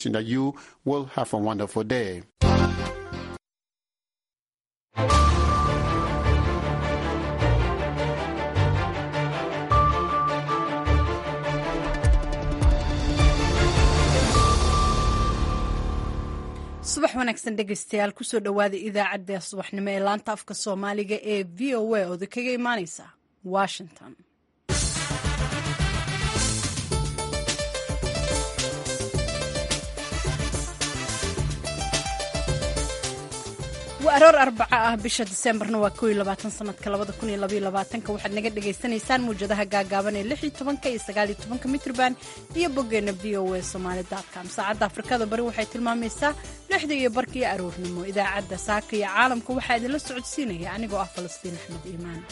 that you will have a wonderful day. subax wanaagsan dhegaystayaal kusoo dhowaada idaacadda subaxnimo ee laanta afka soomaaliga ee v o a ooda kaga imaaneysa washington waa aroor arbaca ah bisha diseembarna waa ko labaatan sanadka labada kun iyo labaiyo labaatanka waxaad naga dhagaysanaysaan muwjadaha gaagaaban ee lix iyo tobanka iyo sagaal iyo tobanka mitrban iyo boggeena v o a somaali com saacadda afrikada bari waxay tilmaamaysaa lixda iyo barka iyo aroornimo idaacadda saaka iyo caalamka waxaa idinla socodsiinaya anigoo ah falastiin axmed iimaan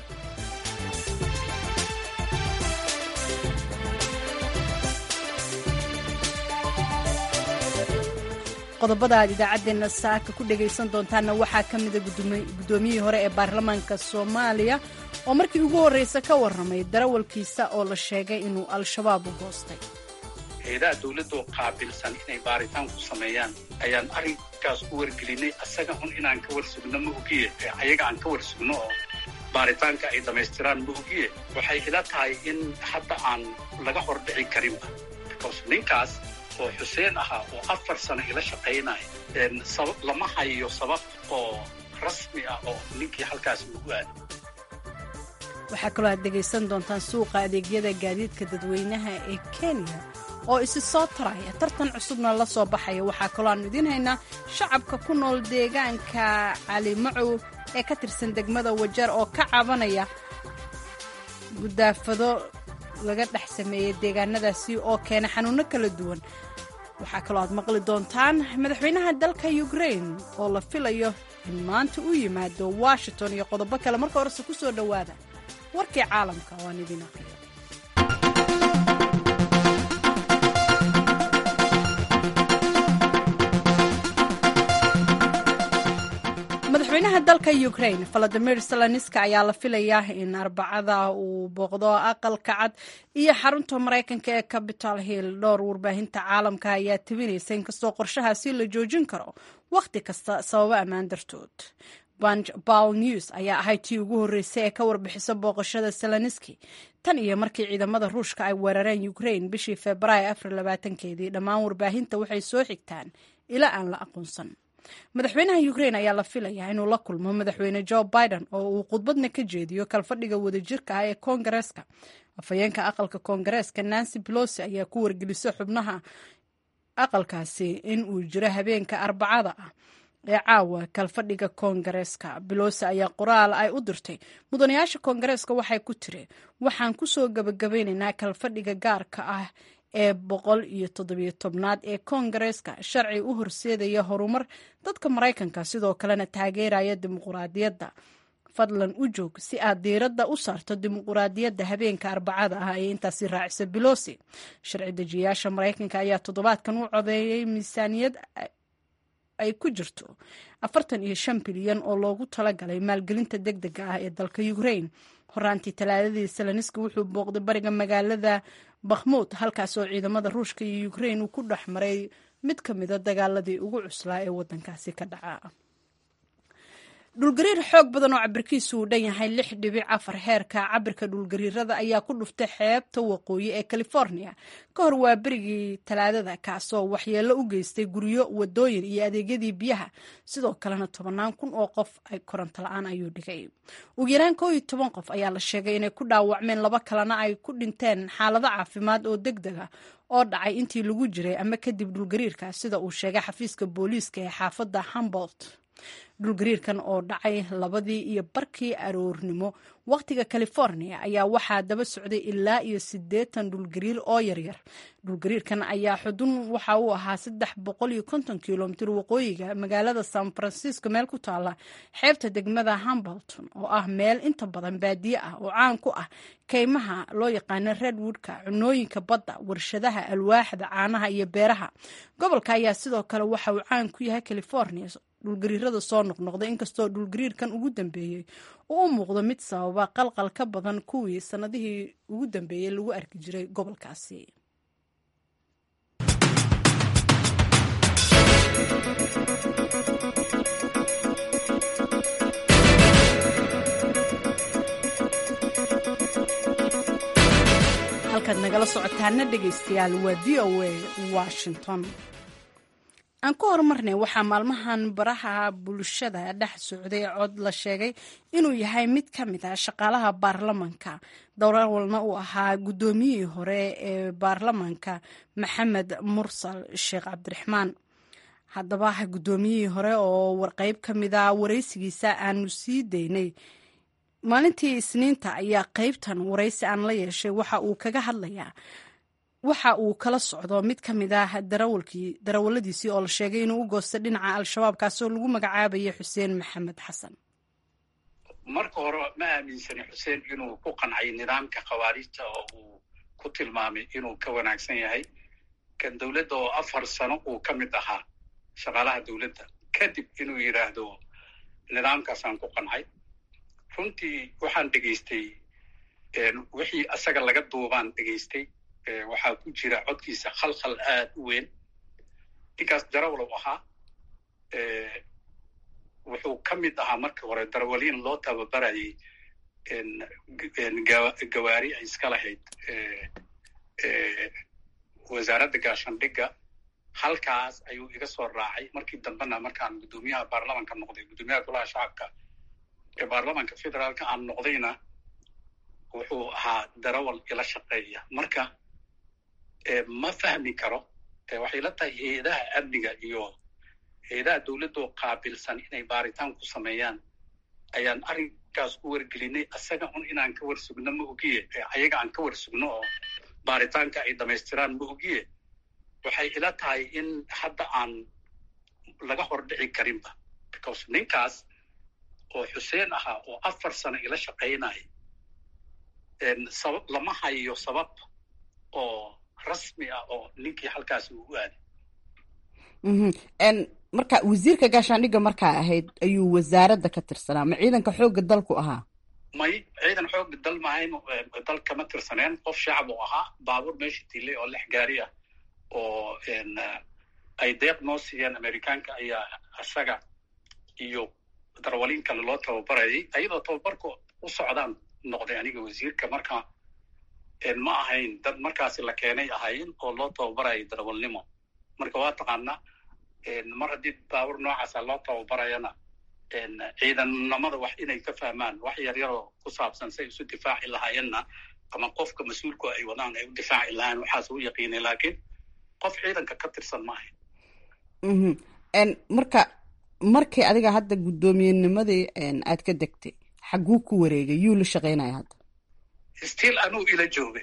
qodobada aad idaacaddeenna saaka ku dhagaysan doontaanna waxaa ka mida guddoomiyihii hore ee baarlamaanka soomaaliya oo markii ugu horreysa ka warramay darawalkiisa oo la sheegay inuu al-shabaab u goostay hay-adaha dawladoo qaabilsan inay baaritaan ku sameeyaan ayaan arrinkaas u wargelinay asaga un inaan ka warsugno ma ogiye ayaga aan ka warsugno oo baaritaanka ay dhammaystiraan ma ogiye waxay ila tahay in hadda aan laga hordhici karinba because ninkaas oo xuseen ahaa oo afar sano ila shaqaynaya lama hayo sabab oo rasmi ah oo ninkii halkaas lagu aado waxaa kaloo aad dhegaysan doontaan suuqa adeegyada gaadiidka dadweynaha ee kenya oo isi soo taraya tartan cusubna la soo baxaya waxaa kaloo aanu idiin haynaa shacabka ku nool deegaanka calimacow ee ka tirsan degmada wajeer oo ka cabanaya gudaafado laga dhex sameeyey deegaanadaasi oo keena xanuunno kala duwan waxaa kaloo aad maqli doontaan madaxweynaha dalka ukrain oo la filayo in maanta u yimaado washington iyo qodobo kale marka horese ku soo dhowaada warkii caalamka waan idin aqriyo madaxweynaha dalka ukrain valadimir seloniska ayaa la filayaa in arbacada uu booqdo aqalka cad iyo xarunta maraykanka ee capital hill dhowr warbaahinta caalamka ayaa tabinaysa inkastoo qorshahaasi la joojin karo wakhti kasta sababo ammaan dartood bal news ayaa ahayd tii ugu horreysay ee ka warbixisa booqashada seloniski tan iyo markii ciidamada ruushka ay weerareen ukrain bishii februaayo afar labaatankeedii dhammaan warbaahinta waxay soo xigtaan ilaa aan la aqoonsan madaxweynaha ukrain ayaa la filayaa inuu la kulmo madaxweyne joe biden oo uu khudbadna ka jeediyo kalfadhiga wadajirka ah ee koongareeska afhayeenka aqalka koongareeska nancy pelosi ayaa ku wargelisa xubnaha aqalkaasi in uu jiro habeenka arbacada ah ee caawa kalfadhiga koongareeska belosi ayaa qoraal ay u dirtay mudanayaasha koongareeska waxay ku tiri waxaan kusoo gabagabeynaynaa kalfadhiga gaarka ah ee boqol iyo toddobiyo tobnaad ee koongareeska sharci u horseedaya horumar dadka maraykanka sidoo kalena taageeraya dimuquraadiyadda fadlan u joog si aad diiradda u saarto dimuquraadiyadda habeenka arbacada ah ee intaasi raacisa belosi sharci dejiyayaasha maraykanka ayaa toddobaadkan u codeeyay miisaaniyad ay ku jirto afartan iyo shan bilyan oo loogu talagalay maalgelinta deg dega ah ee dalka ukrain horaantii talaadadii seloniski wuxuu booqday bariga magaalada bakhmuud halkaas oo ciidamada ruushka iyo ukrain uu ku dhex maray mid ka mida dagaaladii ugu cuslaa ee waddankaasi ka dhaca dhulgariir xoog badan oo cabirkiisu uu dhan yahay lix dhibic afar heerka cabirka dhulgariirada ayaa ku dhuftay xeebta waqooyi ee california ka hor waa berigii talaadada kaasoo waxyeello u geystay guryo wadooyin iyo adeegyadii biyaha sidoo kalena tobannaan kun oo qof ay koronto la-aan ayuu dhigay ugu yaraan koo iyo toban qof ayaa la sheegay inay ku dhaawacmeen laba kalena ay ku dhinteen xaalado caafimaad oo deg deg ah oo dhacay intii lagu jiray ama kadib dhulgariirka sida uu sheegay xafiiska booliiska ee xaafadda humbolt dhulgariirkan oo dhacay labadii iyo barkii aroornimo wakhtiga california ayaa waxaa daba socday ilaa iyo siddeetan dhulgariir oo yaryar dhulgariirkan ayaa xudun waxa uu ahaa saddex boqol iyo konton kilomitir waqooyiga magaalada san francisco meel ku taala xeebta degmada hambolton oo ah meel inta badan baadiye ah oo caan ku ah kaymaha loo yaqaano redwoodka cunooyinka badda warshadaha alwaaxda caanaha iyo beeraha gobolka ayaa sidoo kale waxa uu caan ku yahay california dhulgariirada soo noqnoqday inkastoo dhulgariirkan ugu dambeeyey uu u muuqdo mid sababa qalqal ka badan kuwii sannadihii ugu dambeeyey lagu arki jiray gobolkaasi socotaana dhegaystayaal waa v o a washington aan ku horumarnay waxaa maalmahan baraha bulshada dhex socday cod la sheegay inuu yahay mid ka mid ah shaqaalaha baarlamanka dowrawalna uu ahaa guddoomiyihii hore ee baarlamanka maxamed mursal sheekh cabdiraxmaan haddaba guddoomiyihii hore oo warqeyb ka mid a waraysigiisa aanu sii daynay maalintii isniinta ayaa qeybtan waraysi aan la yeeshay waxa uu kaga hadlayaa waxa uu kala socdo mid ka mid ah darawalkii darawaladiisii oo la sheegay inuu u goostay dhinaca al-shabaab kaasoo lagu magacaabayay xuseen maxamed xasan marka hore ma aaminsani xuseen inuu ku qancay nidaamka khawaarijta oo uu ku tilmaamay inuu ka wanaagsan yahay kan dowladda oo afar sano uu ka mid ahaa shaqaalaha dowladda kadib inuu yidhaahdo nidaamkaasaan ku qancay runtii waxaan dhegaystay wixii asaga laga duubaan dhegaystay waxaa ku jira codkiisa khalkhal aad u weyn ninkaas darawalow ahaa wuxuu ka mid ahaa markii hore darawaliin loo tababarayay gawaari ay iska lahayd wasaaradda gaashandhigga halkaas ayuu iga soo raacay markii dambena markaan guddoomiyaha baarlamanka noqday guddoomiyaha golaha shacabka ee baarlamanka federaalka aan noqdayna wuxuu ahaa darawal ila shaqeeya marka ma fahmi karo waxay la tahay hay-adaha amniga iyo hay-adaha dowladoo qaabilsan inay baaritaan ku sameeyaan ayaan arrinkaas ku wargelinay asaga un inaan ka warsugno ma ogiye ayaga aan ka warsugno oo baaritaanka ay dhamaystiraan ma ogiye waxay ila tahay in hadda aan laga hordhici karinba because ninkaas oo xuseen ahaa oo afar sano ila shaqaynaya sabab lama hayo sabab oo rasmi ah oo ninkii halkaasi uu u aaday marka wasiirka gaashaandhigga markaa ahayd ayuu wasaaradda ka tirsanaa ma ciidanka xoogga dalku ahaa may ciidan xoogga dal mahayn dal kama tirsaneen qof shacab uu ahaa baabuur meesha tilay oo lix gaari ah oo ay deeq noo siiyeen amerikaanka ayaa isaga iyo darwaliin kale loo tababarayay ayadoo tababarku u socdaan noqday aniga wasiirka marka ma ahayn dad markaasi la keenay ahayn oo loo tababarayay darawalnimo marka waa taqaanaa mar haddii baabuur noocaasa loo tababarayana ciidannimada wax inay ka fahmaan wax yaryaroo ku saabsan say isu difaaci lahaayeenna ama qofka mas-uulku ay wadaan ay u difaaci lahayen waxaas u yaqiinay laakiin qof ciidanka ka tirsan ma ahayn marka markii adiga hadda guddoomiyennimadii aad ka degtay xagguu ku wareegay yuu la shaqaynaya hadda still anuu ila joogay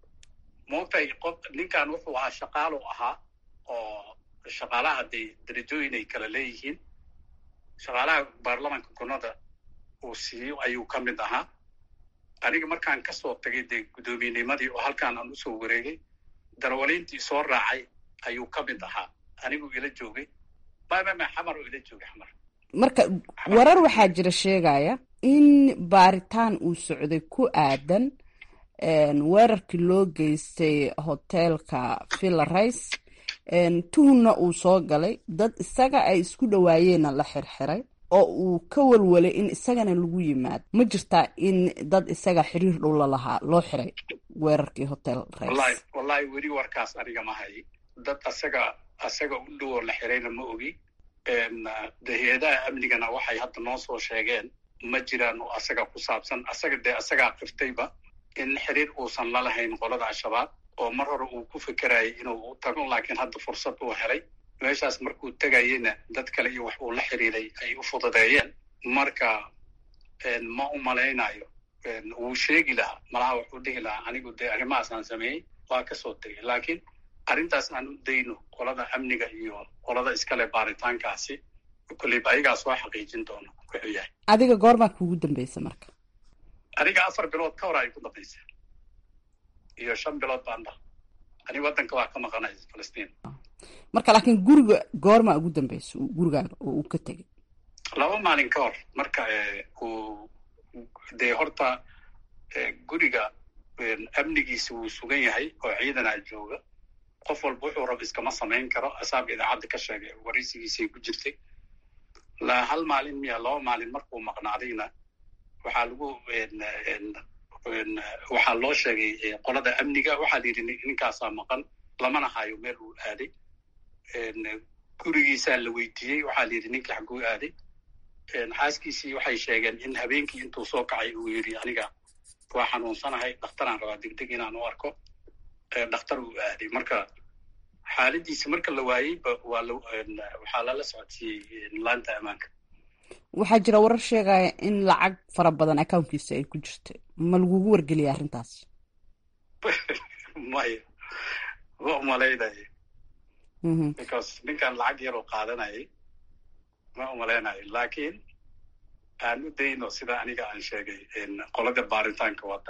moogtay qof ninkan wuxuu ahaa shaqaalu ahaa oo shaqaalaha dee darajooyin ay kala leeyihiin shaqaalaha baarlamanka gunada uu siiyo ayuu ka mid ahaa aniga markaan kasoo tagay dee guddoomiyennimadii oo halkaan aan usoo wareegay darawaliintii soo raacay ayuu ka mid ahaa aniguu ila joogay mamama xamar oo ila joogay xamar marka warar waxaa jira sheegaya in baaritaan uu socday ku aadan weerarkii loo geystay hoteelka villa rice tuhunna uu soo galay dad isaga ay isku dhawaayeenna la xirxiray oo uu ka walwalay in isagana lagu yimaado ma jirtaa in dad isaga xiriir dhow la lahaa loo xiray weerarkii hotel rice wallahi weli warkaas aniga ma hay dad asaga asaga u dhowoo la xirayna ma ogi de hay-adaha amnigana waxay hadda noo soo sheegeen ma jiraan oo asaga ku saabsan asaga dee asagaa qiftayba in xiriir uusan la lahayn qolada al-shabaab oo mar hore uu ku fekerayay inuu u tago laakiin hadda fursad uu helay meeshaas markuu tegayeyna dad kale iyo wax uu la xiriiray ay u fududeeyeen marka ma u malaynayo wuu sheegi lahaa malaha wuxuu dhihi lahaa anigu dee arrimahaas aan sameeyey waa kasoo tegay laakiin arrintaas aan u dayno qolada amniga iyo qolada iskale baaritaankaasi koleyba ayagaa soo xaqiijin doono wuxuu yahay adiga goormaa kuugu dambeysa marka aniga afar bilood ka hor ay ku dambaysa iyo shan bilood baan dha aniga waddanka waa ka maqanay falastiin marka laakiin guriga goormaa ugu dambeysa gurigaaga oo uu ka tegay laba maalin ka hor marka uu dee horta guriga amnigiisa wuu sugan yahay oo ciidanaa jooga qof walba wuxuu rab iskama samayn karo asaaba idaacadda ka sheegay waraysigiisay ku jirtay hal maalin miya laba maalin markuu maqnaadayna waxaa lagu waxaa loo sheegay qolada amniga waxaa la yidhi ninkaasaa maqan lamana hayo meel uu aaday gurigiisaa la weydiiyey waxaa la yidhi ninkii xagguu aaday xaaskiisii waxay sheegeen in habeenkii intuu soo kacay uu yidhi aniga waa xanuunsanahay dhakhtaraan rabaa degdeg inaan u arko dhakhtar uu aaday marka xaaladiisi marka la waayey waxaa lala socodsiiyey laanta ammaanka waxaa jira warar sheegaya in lacag fara badan accounkiisa ay ku jirta ma lagugu wargeliyay arrintaas maya ma umalaynaya because ninkan lacag yaroo qaadanayay ma umalaynayo laakiin aan u dayno sida aniga aan sheegay qolada baaritaanka wada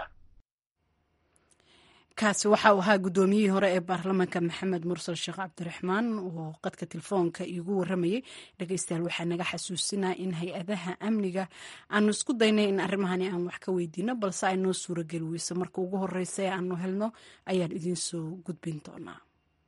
kaasi waxa uu ahaa guddoomiyihii hore ee baarlamaanka maxamed mursal sheekh cabdiraxmaan oo qadka telefoonka iigu waramayey dhegeystayaal waxaa naga xasuusinaa in hay-adaha amniga aanu isku daynay in arrimahani aan wax ka weydiino balse ay noo suurageli weyso marka ugu horeysa ee aanu helno ayaan idiin soo gudbin doonaa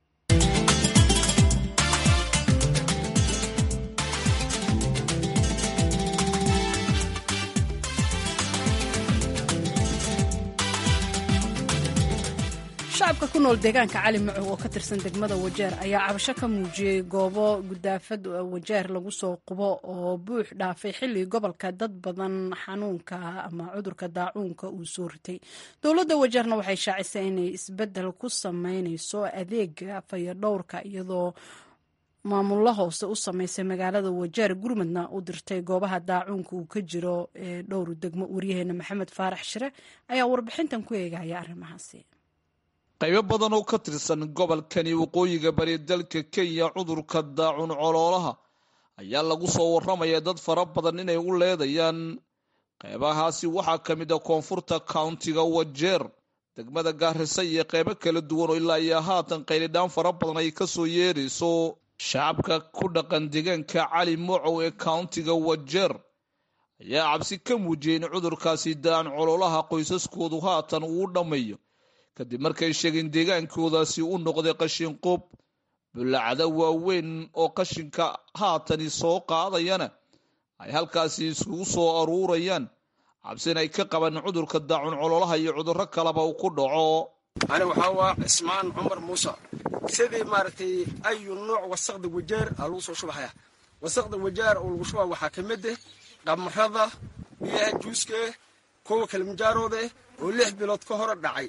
shacabka ku nool deegaanka cali macow oo ka tirsan degmada wajeer ayaa cabasho ka muujiyey goobo gudaafad wajeer lagu soo qubo oo buux dhaafay xilli gobolka dad badan xanuunka ama cudurka daacuunka uu soo ritay dowladda wajeerna waxay shaacisay inay isbedel ku sameyneyso adeega fayadhowrka iyadoo maamullo hoose u sameysay magaalada wajeer gurmadna u dirtay goobaha daacuunka uu ka jiro ee dhowr degmo waryaheena maxamed faarax shire ayaa warbixintan ku eegaya arrimahaasi qaybo badan oo ka tirsan gobolkani waqooyiga bari dalka kenya cudurka daacun coloolaha ayaa lagu soo warramaya dad fara badan inay u leedayaan qaybahaasi waxaa ka mid a koonfurta countiga wajeer degmada gaarisa iyo qaybo kala duwan oo ilaa iyo haatan qaylidhaan fara badan ay ka soo yeerayso shacabka ku dhaqan deegaanka cali mocow ee countiga wajeer ayaa cabsi ka muujiyey in cudurkaasi daacan coloolaha qoysaskoodu haatan uu dhammeeyo kadib markay sheegeen deegaankoodaasi u noqday qashin qub bullacda waaweyn oo qashinka haatani soo qaadayana ay halkaasi isugu soo aruurayaan cabsin ay ka qabaan cudurka daacun cololaha iyo cudurro kaleba uu ku dhaco ani waxaa waa cismaan cumar muuse sidii maaragtay ayu nuuc wasaqda wajeer aa lagu soo shubahaya wasaqda wajeer oo lagu shubaa waxaa ka mid ah qamrada biyaha juuskae kuwa kalimjaaroode oo lix bilood ka hore dhacay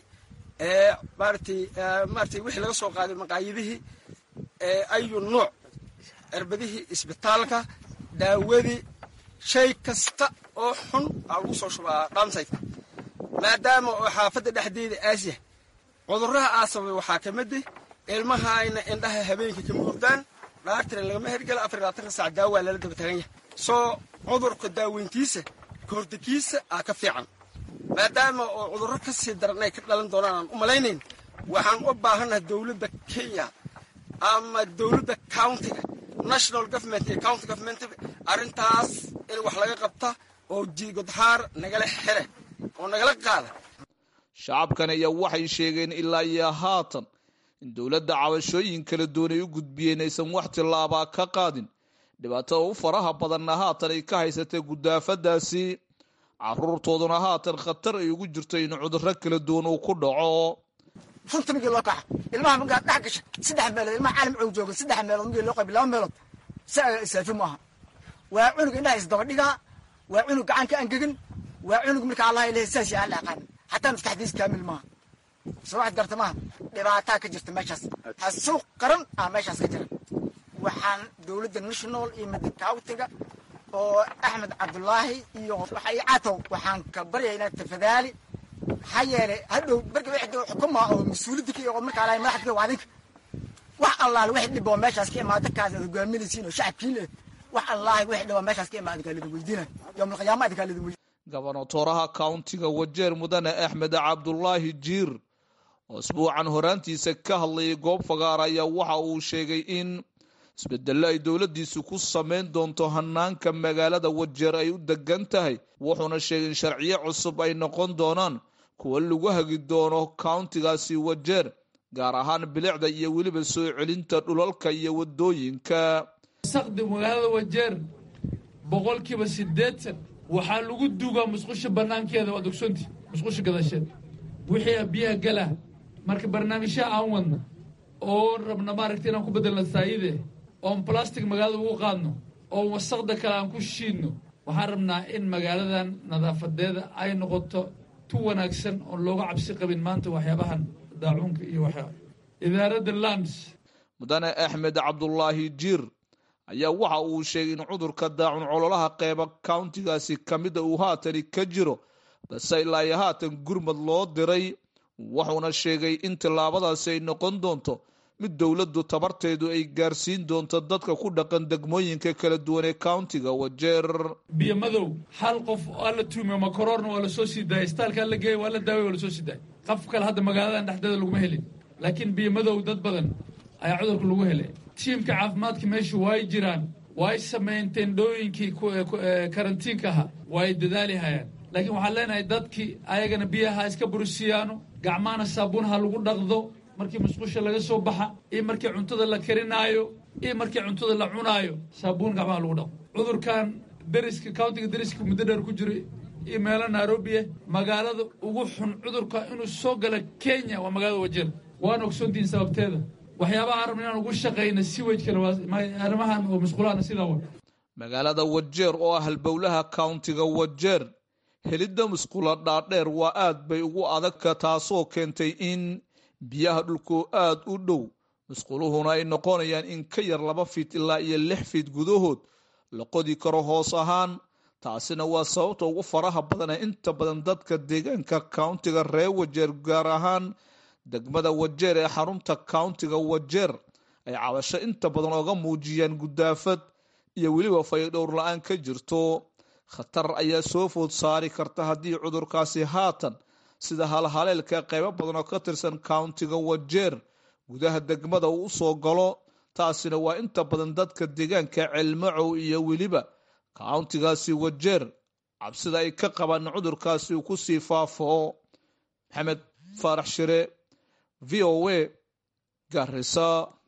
ee maaratay maaratay wixii laga soo qaaday maqaayadihii ee ayu nuuc cirbadihii isbitaalka daawadii shay kasta oo xun aa lagu soo shubaa dhamsaydka maadaama oo xaafadda dhexdeeda aasya cudurraha aa sababay waxaa ka mid ah ilmahayna indhaha habeenkii kama hordaan dhaartira lagama hergela afar labaatanka saac daawaa lala daba tagan yahay soo cudurka daaweyntiisa kahortakiisa aa ka fiican maadaama oo cudurro ka sii daran ay ka dhalan doonaan aan u malaynayn waxaan u baahannahay dowladda kenya ama dowladda countiga national government iyo county government arrintaas in wax laga qabta oo jigodhaar nagala xire oo nagala qaada shacabkan ayaa waxay sheegeen ilaa iyo haatan in dowladda cabashooyin kala duwan ay u gudbiyeen aysan wax tillaabaa ka qaadin dhibaatada u faraha badanna haatan ay ka haysatay gudaafadaasi caruurtooduna haatan khatar ay ugu jirto in cudurro kala duwan uu ku dhaco runta migii loo kaxa ilmaha markaad dhex gasha saddex meelood ilmaha caalam cow jooga saddex meelood migii loo qaybi laba meelood saafi maaha waa cunug indhaha isdaba dhigaa waa cunug gacanka angegin waa cunug marka allaha ilahay saas yaa la aqaan xataa maskaxdiis kaamil maaha soo waxaad garta maaha dhibaataa ka jirta meeshaas hasuuq qaran ah meeshaas ka jira waxaan dowladda national iyo midcountiga oo axmed cabdulaahi iyo catow waxaan ka baryaynaa tafadaali maxaa yeelay hadhow marka wixii xukuma oo mas-uuliyadda ka oo markaa lahay madaxda waa adinka wax allaale wixii dhib oo meeshaas ka imaada kaas aad hogaaminaysiin oo shacabkiin eh wax allaale wixii dhib oo meeshaas ka imaada kaa lidin weydiinay yowmal qiyaama adinkaa lidin weydiin gobonatoraha countiga wajeer mudane axmed cabdulaahi jiir oo isbuucan horaantiisa ka hadlayay goob fagaar ayaa waxa uu sheegay in isbedello ay dowladdiisu ku samayn doonto hanaanka magaalada wajeer ay u degan tahay wuxuuna sheegay in sharciyo cusub ay noqon doonaan kuwa lagu hagi doono countigaasi wajeer gaar ahaan bilicda iyo weliba soo celinta dhulalka iyo wadooyinka wasaqda magaalada wajeer boqolkiiba siddeetan waxaa lagu duugaa musqusha bannaankeeda waad ogsoontii musqusha gadasheed wixii biyaha gala marka barnaamijyaha aan wadna oo rabna maaragta inaan ku bedelno saayide oon plastic magaalada ugu qaadno oo wasaqda kale aan ku shiidno waxaan rabnaa in magaaladan nadaafadeeda ay noqoto tu wanaagsan oon looga cabsi qabin maanta waxyaabahan daacuunka iyo waxyaa idaaradda lands mudane axmed cabdulaahi jiir ayaa waxa uu sheegay in cudurka daacun cololaha qeyba countigaasi ka mida uu haatani ka jiro balse ilaa iyo haatan gurmad loo diray wuxuuna sheegay in tillaabadaasi ay noqon doonto mid dowladdu tabarteedu ay gaarsiin doonto dadka ku dhaqan degmooyinka kala duwan ee countiga wajeer biyo madow hal qof waa la tuumiyo makoroorna waa lasoo sii daayay istaalkaa la geeyay waa la daaway waa lasoo sii daayay qof kale hadda magaaladan dhexdeeda laguma helin laakiin biyo madow dad badan ayaa cudurka lagu helay tiimka caafimaadka meesha waay jiraan waay sameeyeen tendhooyinkii karantiinka ahaa waay dadaali hayaan laakiin waxaan leenahay dadkii ayagana biyaha iska burisiyaano gacmahana saabuun ha lagu dhaqdo markii musqusha laga soo baxa iyo markii cuntada la karinaayo iyo markii cuntada la cunaayo saabuun gacmaha lagu dhaqdo cudurkan dariska countiga dariska muddo dheer ku jiro iyo meelo nairobi ah magaalada ugu xun cudurka inuu soo gala kenya waa magaalada wajeer waana ogsoontihiin sababteeda waxyaabaha rabna inaan ugu shaqayna siwajkana waa arrimahan oo musqulahana sidaa wa magaalada wajeer oo ah halbowlaha countiga wajeer helidda musqula dhaadheer waa aad bay ugu adagka taasoo keentay in biyaha dhulku aad u dhow musquluhuna ay noqonayaan in ka yar laba fiit ilaa iyo lix fiit gudahood la qodi karo hoos ahaan taasina waa sababta ugu faraha badan ee inta badan dadka deegaanka countiga reer wajeer gaar ahaan degmada wajeer ee xarunta countiga wajeer ay cabasho inta badan ooga muujiyaan gudaafad iyo weliba fayadhowr la-aan ka jirto khatar ayaa soo food saari karta haddii cudurkaasi haatan sida halhaleelka qaybo badan oo ka tirsan countiga wajeer gudaha degmada uu usoo galo taasina waa inta badan dadka deegaanka celmacow iyo weliba countigaasi wajeer cabsida ay ka qabaan cudurkaasi uu kusii faafo maxamed faarax shire v o a garisa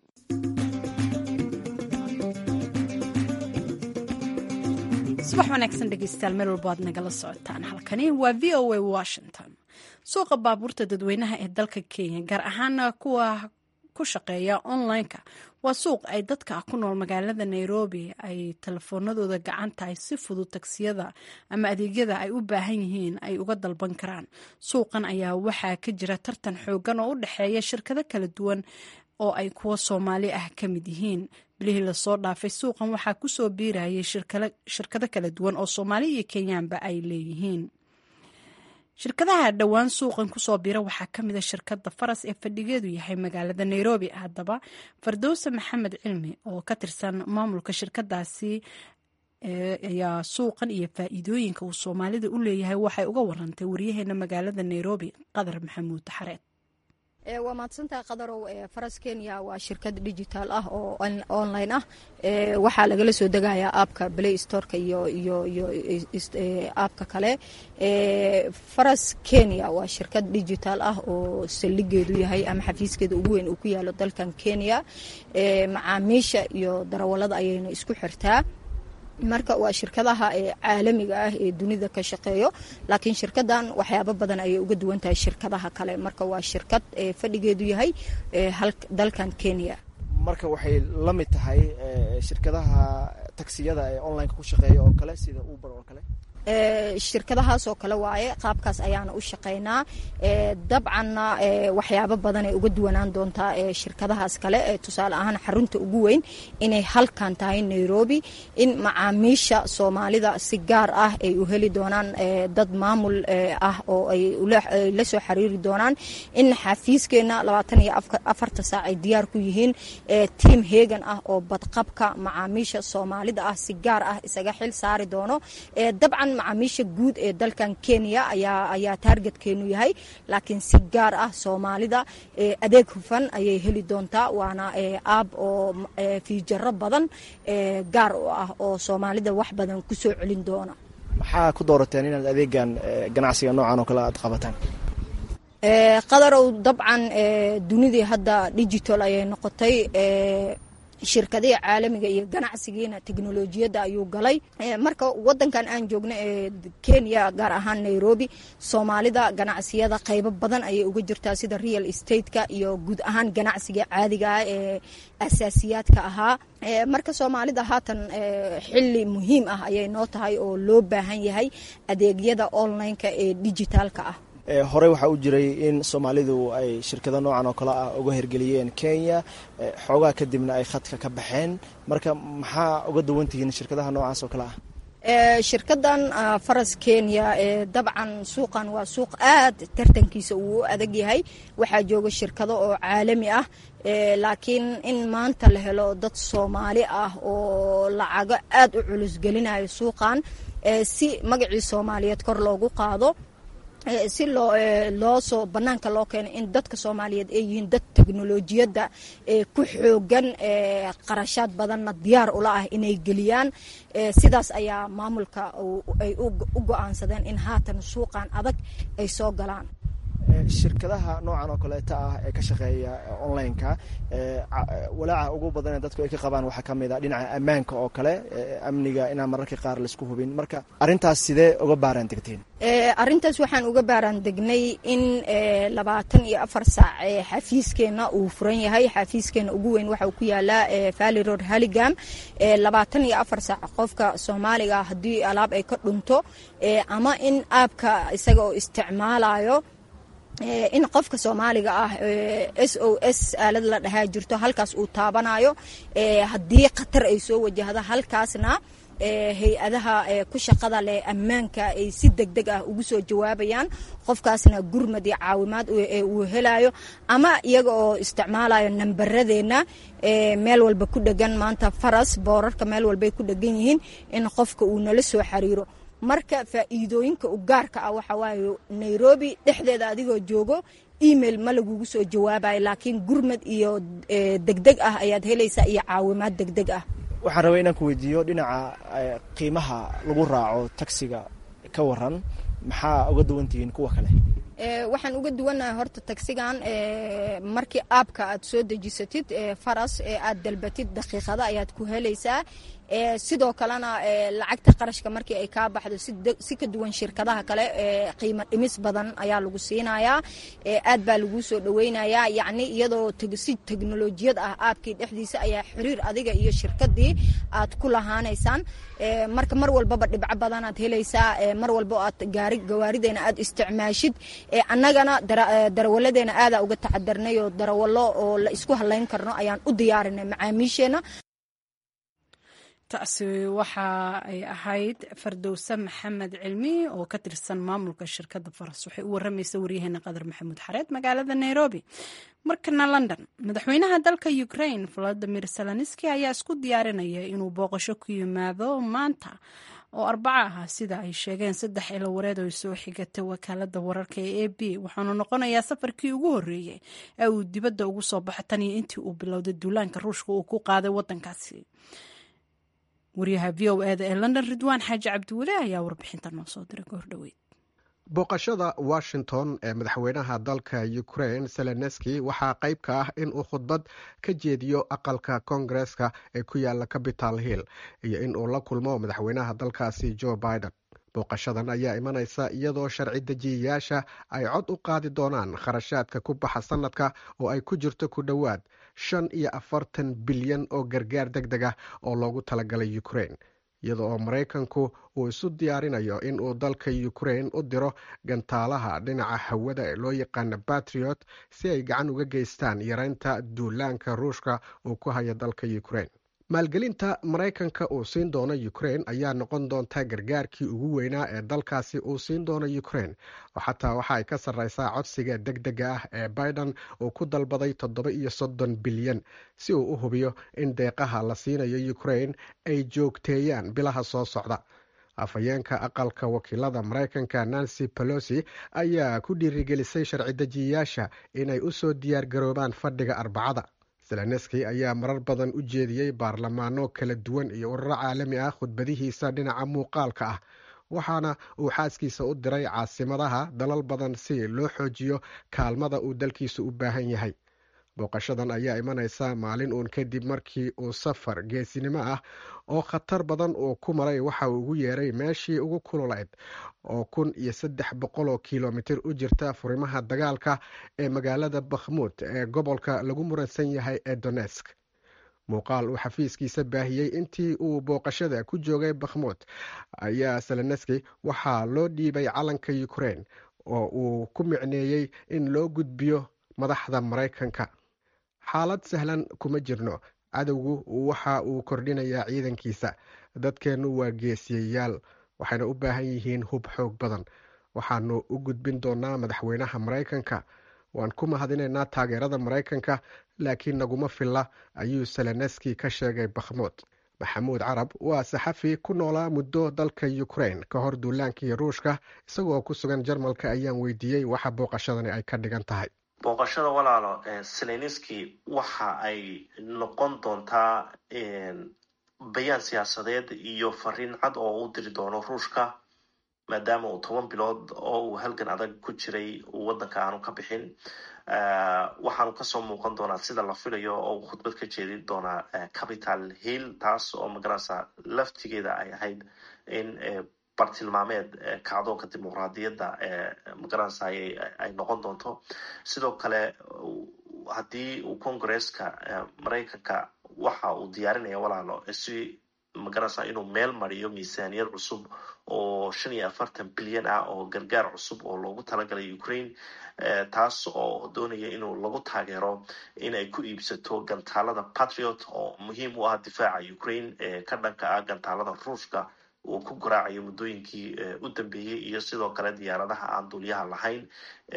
subax wanaagsan dhegeystayaal meel walba aad nagala socotaan halkani waa v o a washington suuqa baabuurta dadweynaha ee dalka kenya gaar ahaana kuwa ku shaqeeya online-ka waa suuq ay dadka ku nool magaalada nairobi ay telefoonadooda gacanta ay si fudud tagsiyada ama adeegyada ay u baahan yihiin ay uga dalban karaan suuqan ayaa waxaa ka jira tartan xoogan oo u dhexeeya shirkado kala duwan oo ay kuwa soomaali ah ka mid yihiin bilihii lasoo dhaafay suuqan waxaa kusoo biirayay shirkado kala duwan oo soomaali iyo kenyaanba ay leeyihiin shirkadaha dhowaan suuqan kusoo bira waxaa kamid a shirkada faras ee fadhigeedu yahay magaalada nairobi haddaba fardowse maxamed cilmi oo ka tirsan maamulka shirkadaasi ayaa suuqan iyo faa-iidooyinka uu soomaalida u leeyahay waxay uga warantay waryaheena magaalada nairobi qadar maxamuud xareed waa mahadsantaha qadarow faras kenya waa shirkad digital ah oo online ah waxaa lagala soo degayaa aabka play storeka iyo iyo iyo aabka kale faras kenya waa shirkad digital ah oo saldhigeedu yahay ama xafiiskeeda ugu weyn uu ku yaalo dalkan kenya macaamiisha iyo darawalada ayayna isku xirtaa marka waa shirkadaha caalamiga ah ee dunida ka shaqeeyo laakiin shirkadan waxyaabo badan ayay uga duwan tahay shirkadaha kale marka waa shirkad fadhigeedu yahay dalkan kenya marka waxay la mid tahay shirkadaha tagsiyada ee onlineka ku shaqeeya oo kale sida uber oo kale shirkadahaas oo kale waaye qaabkaas ayaana u shaqaynaa dabcanna waxyaabo badan ay uga duwanaan doontaa shirkadahaas kale tusaale ahaan xarunta ugu weyn inay halkan tahay nairobi in macaamiisha soomaalida si gaar ah ay u heli doonaan dad maamul ah oo ay la soo xiriiri doonaan in xafiiskeena labaatan iyo afarta saac ay diyaar ku yihiin tiam heegan ah oo badqabka macaamiisha soomaalida ah si gaar ah isaga xil saari doono dabcan macaamiisha guud ee dalkan kenya ayaa ayaa taargetkeenu yahay laakiin si gaar ah soomaalida adeeg hufan ayay heli doontaa waana aab oo fiijaro badan gaar u ah oo soomaalida wax badan ku soo celin doona maxaa ku doorateen inaad adeegan ganacsiga noocan oo kale aad qabataan qadarow dabcan dunidii hadda digital ayay noqotay shirkadihii caalamiga iyo ganacsigiina teknolojiyadda ayuu galay marka wadankan aan joogno ee kenya gaar ahaan nairobi soomaalida ganacsiyada qaybo badan ayay uga jirtaa sida real stateka iyo guud ahaan ganacsiga caadiga ah ee asaasiyaadka ahaa marka soomaalida haatan xili muhiim ah ayay noo tahay oo loo baahan yahay adeegyada online-ka ee dijitaalka ah horey waxaa u jiray in soomaalidu ay shirkado noocan oo kale ah uga hirgeliyeen kenya xoogaa kadibna ay khadka ka baxeen marka maxaa uga duwan tihiin shirkadaha noocaas oo kale ah shirkadan faras kenya dabcan suuqan waa suuq aad tartankiisa uu u adag yahay waxaa jooga shirkado oo caalami ah laakiin in maanta la helo dad soomaali ah oo lacago aad u culus gelinayo suuqan si magacii soomaaliyeed kor loogu qaado si loo loo soo banaanka loo keeno in dadka soomaaliyeed ay yihiin dad teknolojiyadda ku xoogan qarashaad badanna diyaar ula ah inay geliyaan sidaas ayaa maamulka ay u go-aansadeen in haatan suuqan adag ay soo galaan shirkadaha noocan oo kaleeta ah ee ka shaqeeya online-ka walaaca ugu badan ee dadku ay ka qabaan waxaa ka mid a dhinaca ammaanka oo kale amniga inaan mararka qaar laisku hubin marka arrintaas sidee uga baaraan degteen arrintaas waxaan uga baaraan degnay in labaatan iyo afar saac xafiiskeenna uu furan yahay xafiiskeenna ugu weyn waxa uu ku yaalaa valley road halligam labaatan iyo afar saac qofka soomaaliga haddii alaab ay ka dhunto ama in aabka isaga oo isticmaalayo in qofka soomaaliga ah s o s aalad la dhahaa jirto halkaas uu taabanayo haddii khatar ay soo wajahdo halkaasna hay-adaha ku shaqada leh ammaanka ay si deg deg ah ugu soo jawaabayaan qofkaasna gurmad iyo caawimaad uu helayo ama iyaga oo isticmaalayo nambaradeenna meel walba ku dhegan maanta faras boorarka meel walbay ku dhegan yihiin in qofka uu nala soo xiriiro marka faa'iidooyinka u gaarka ah waxa waaye nairobi dhexdeeda adigoo joogo email ma lagugu soo jawaabayo laakiin gurmad iyo degdeg ah ayaad helaysaa iyo caawimaad degdeg ah waxaan rabay inaan ku weydiiyo dhinaca qiimaha lagu raaco taksiga ka waran maxaa uga duwan tihiin kuwa kale waxaan uga duwannahay horta tagsigan markii aabka aad soo dejisatid faras ee aad dalbatid daqiiqada ayaad ku helaysaa sidoo kalena lacagta qarashka markii ay kaa baxdo si ka duwan shirkadaha kale qiimo dhimis badan ayaa lagu siinayaa aad baa laguu soo dhaweynayaa yacni iyadoo si teknolojiyad ah aabkii dhexdiisa ayaa xiriir adiga iyo shirkadii aad ku lahaanaysaan marka mar walbaba dhibco badanaad helaysaa mar walba aad gaari gawaarideena aad isticmaashid annagana darawaladeena aadaa uga tacadarnay oo darawallo oo la isku halayn karno ayaan u diyaarinay macaamiisheenna taasi waxa ay ahayd fardowse maxamed cilmi oo ka tirsan maamulka shirkadda faras waxay u waramaysa waryaheena qadar maxamuud xareed magaalada nairobi markana london madaxweynaha dalka ukraine valadimir zelenski ayaa isku diyaarinaya inuu booqasho ku yimaado maanta oo arbaco ah sida ay sheegeen saddex ilo wareed oo soo xigatay wakaalada wararka ee a b waxaanu noqonayaa safarkii ugu horeeyey ee uu dibadda ugu soo baxo tan iyo intii uu bilowday duulaanka ruushka uu ku qaaday wadankaasi waryaha v o eda ee london ridwaan xaaji cabdiweli ayaa warbixinta noo soo diray goor dhoweyd booqashada washington ee madaxweynaha dalka ukraine zelenski waxaa qayb ka ah in uu khudbad ka jeediyo aqalka koongareska ee ku yaala capital hill iyo in uu la kulmo madaxweynaha dalkaasi joe biden booqashadan ayaa imanaysa iyadoo sharci dejiyayaasha ay cod u qaadi doonaan kharashaadka ku baxa sanadka oo ay ku jirto ku dhowaad shan iyo afartan bilyan oo gargaar deg deg ah oo loogu talagalay ukraine iyada oo maraykanku uu isu diyaarinayo in uu dalka ukraine u diro gantaalaha dhinaca hawada ee loo yaqaana batriot si ay gacan uga geystaan yareynta duulaanka ruushka uu ku hayo dalka ukraine maalgelinta maraykanka uu siin doono ukraine ayaa noqon doonta gargaarkii ugu weynaa ee dalkaasi uu siin doono ukraine oo xataa waxa ay ka sarreysaa codsiga deg dega ah ee biden uu ku dalbaday toddoba iyo soddon bilyan si uu u hubiyo in deeqaha la siinayo ukraine ay joogteeyaan bilaha soo socda afhayeenka aqalka wakiilada maraykanka nancy pelosi ayaa ku dhiirigelisay sharci dejiyayaasha inay u soo diyaar garoobaan fadhiga arbacada zelenski ayaa marar badan u jeediyey baarlamaano kala duwan iyo ururo caalami ah khudbadihiisa dhinaca muuqaalka ah waxaana uu xaaskiisa u diray caasimadaha dalal badan si loo xoojiyo kaalmada uu dalkiisu u baahan yahay booqashadan ayaa imanaysa maalin uun kadib markii uu safar geesinimo ah oo khatar badan uu ku maray waxa uu ugu yeeray meeshii ugu kululayd oo kun iyo saddex boqol oo kilomitir u jirta furimaha dagaalka ee magaalada bakhmuud ee gobolka lagu muransan yahay ee donesk muuqaal uu xafiiskiisa baahiyey intii uu booqashada ku joogay bakhmuud ayaa seleneski waxaa loo dhiibay calanka ukrein oo uu ku micneeyey in loo gudbiyo madaxda maraykanka xaalad sahlan kuma jirno cadowgu waxa uu kordhinayaa ciidankiisa dadkeennu waa geesiyayaal waxayna u baahan yihiin hub xoog badan waxaanu u gudbin doonaa madaxweynaha maraykanka waan ku mahadinaynaa taageerada maraykanka laakiin naguma filla ayuu seleneski ka sheegay bakhmuud maxamuud carab waa saxafi ku noolaa muddo dalka ukrein ka hor duulaankii ruushka isagoo ku sugan jarmalka ayaan weydiiyey waxa booqashadani ay ka dhigan tahay booqashada walaalo seleniski waxa ay noqon doontaa bayaan siyaasadeed iyo fariin cad oo u diri doono ruushka maadaama uu toban bilood oo uu halgan adag ku jiray uu waddanka aanu ka bixin waxaanu kasoo muuqan doonaa sida la filayo oo uu khudbad ka jeedin doonaa capital hill taas oo magarasa laftigeeda ay ahayd in bartilmaameed kacdoonka dimuqraadiyadda magarasa ay noqon doonto sidoo kale haddii uu congresska maraykanka waxa uu diyaarinaya walaalo si magarasa inuu meel mariyo miisaaniyad cusub oo shan iyo afartan bilyan ah oo gargaar cusub oo loogu talagalay ukraine taas oo doonaya inuu lagu taageero in ay ku iibsato gantaalada patriot oo muhiim u ah difaaca ukraine ee ka dhanka ah gantaalada ruushka uu ku garaacayo muddooyinkii u dambeeyey iyo sidoo kale diyaaradaha aan duulyaha lahayn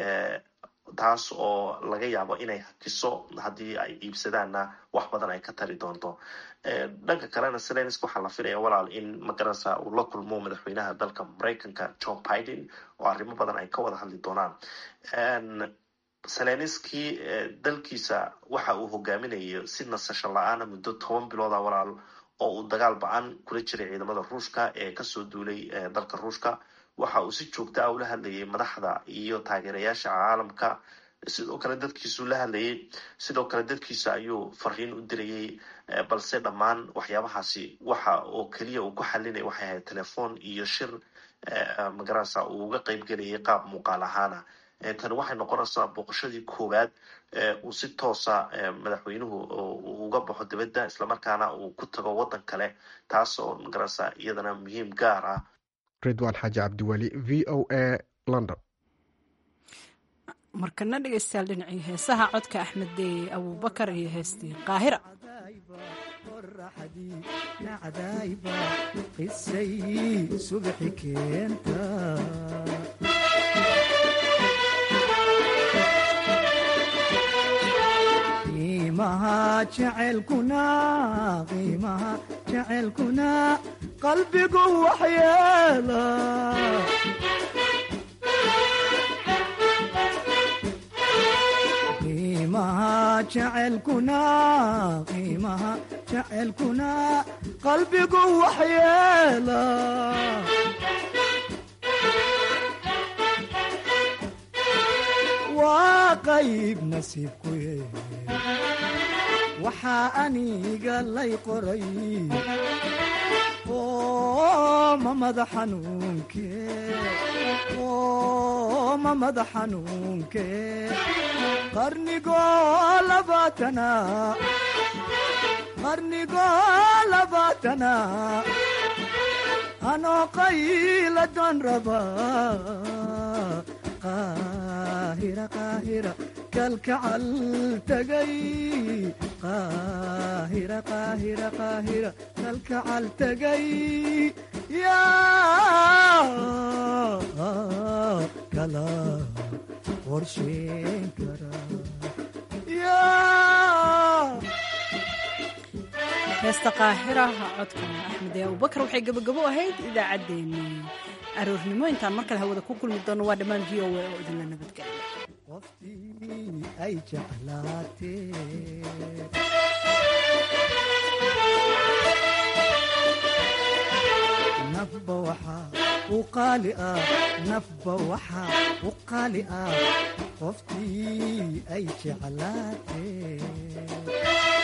taas oo laga yaabo inay hakiso haddii ay iibsadaanna wax badan ay ka tari doonto dhanka kalena selensk waxaa la filaya walaal in magarasa uu la kulmo madaxweynaha dalka maraykanka john biden oo arrimo badan ay ka wada hadli doonaan selenski dalkiisa waxa uu hogaaminayo si nasasho la-aana muddo toban bilooda walaal oo uu dagaal ba-an kula jiray ciidamada ruushka ee kasoo duulay dalka ruushka waxa uu si joogta ah ula hadlayay madaxda iyo taageerayaasha caalamka sidoo kale dadkiisu la hadlayay sidoo kale dadkiisa ayuu fariin u dirayay balse dhammaan waxyaabahaasi waxa oo keliya uu ku xalinaya waxay ahayd telefoon iyo shir magarasa uu uga qeyb gelayay qaab muuqaal ahaana tani waxay noqonaysaa booqashadii koowaad uu si toosa madaxweynuhu uga baxo dibadda islamarkaana uu ku tago waddan kale taas oo magarasa iyadana muhiim gaar ah ridwaan xaaji cabdiweli v o a london markana dhegeystayaal dhinacii heesaha codka axmed deeye abuubakar iyo heestii qaahira qisay subaxi keenta qiimaha jaceylkuna qiimaha jaceylkuna qalbigu waxyeela qiimaha jaceylkuna qiimaha jaceylkuna qalbigu waxyeela waa qayb nasiibku ye waxaa aniga lay qoray mamada xanuunke mamada xanuunke qarnigoo labaatana qarnigoo labaatana anoo qayla doon raba qaahira qaahira kalkacal tagay qaahira qaahira qaahira kalkacal tagay yaa kala qorsheyn kara heesta qaahira codka axmed ee abubakar waxay gebagabo ahayd idaacaddeenii aroornimo intaan mar kale hawada ku kulmi doono waa dhammaan v o a oo idinla nabadgelya qoftii ay jeclaatee nafba waxaa u qaali ah nafba waxaa u qaali ah qoftii ay jeclaatee